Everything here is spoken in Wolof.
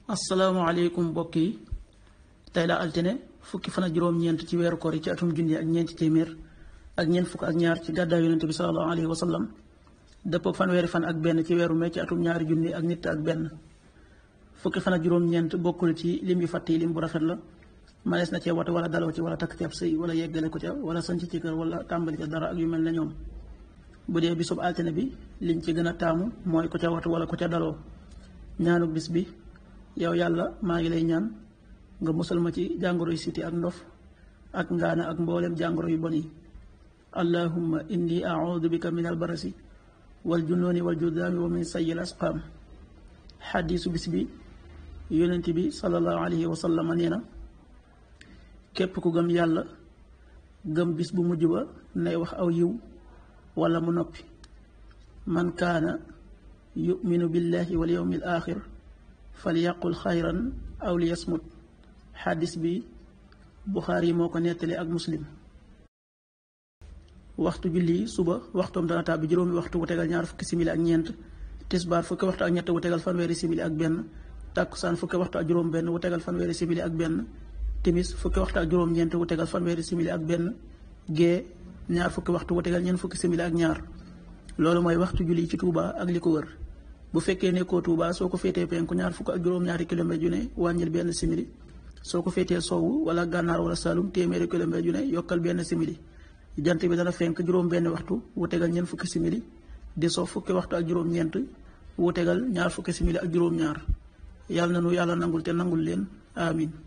asalaamaaleykum mbokk yi tey la altine fukki fan ak juróom-ñeent ci weeru koor yi ci atum junni ak ñeenti téeméer ak ñeent fukk ak ñaar ci gàddaay yonente bi salallahu alayhi wa sallam dëppoog fanweeri fan ak benn ci weeru mai ci atum ñaari junni ak nit ak benn fukki fan ak juróom-ñeent bokkul ci lim yu fàtt yi lim bu rafet la manees na cee wate wala daloo ci wala takk ci ab sëy wala yeggale ko ca wala sanc ci kër wala tàmbali ca dara ak yu mel ne ñoom bu dee bisub altine bi liñ ci gën a taamu mooy ko ca watu wala ko ca daloo ñaanuk bis bi yow yàlla maa ngi lay ñaan nga musal ma ci jàngoro yu siti ak ndof ak ngaana ak mboolem jàngoro yu bon yi allahumma inni audu bika min albarasi wal junooni wal judaami wa min sayil asqaam xadiisu bis bi yonent bi sallallahu alayhi wa sallam nee na képp ku gëm yàlla gëm bis bu mujj ba nay wax aw yiw wala mu noppi man kaana yuminu billahi wal yawmil axir fal yaqul xayran aw li yasmut xaddis bi buxaari yi moo ko nettali ak muslim waxtu julli suba waxtoom dana tàbbi juróomi waxtu wu tegal ñaar fukki simili ak ñeent tisbaar fukki waxtu ak ñett wu tegal fanweeri simili ak benn tàkkusaan fukki waxtu ak juróom benn wu tegal fanweeri simili ak benn timis fukki waxtu ak juróom ñeent wu tegal fanweeri simili ak benn gee ñaar fukki waxtu wu tegal ñeent fukki simili ak ñaar loolu mooy waxtu julli ci Touba ak li ko wër bu fekkee nekkoo Touba soo ko féetee penku ñaar fukk ak juróom-ñaari kilomètre yu ne wàññil benn simili soo ko féetee sowwu wala gànnaar wala Saalum téeméeri kilomètre yu ne yokkal benn simili jant bi dana fenk juróom benn waxtu wu tegal ñeent fukki simili di so fukki waxtu ak juróom-ñeent wu tegal ñaar fukki simili ak juróom-ñaar yàlla na nu yàlla nangul te nangul leen amin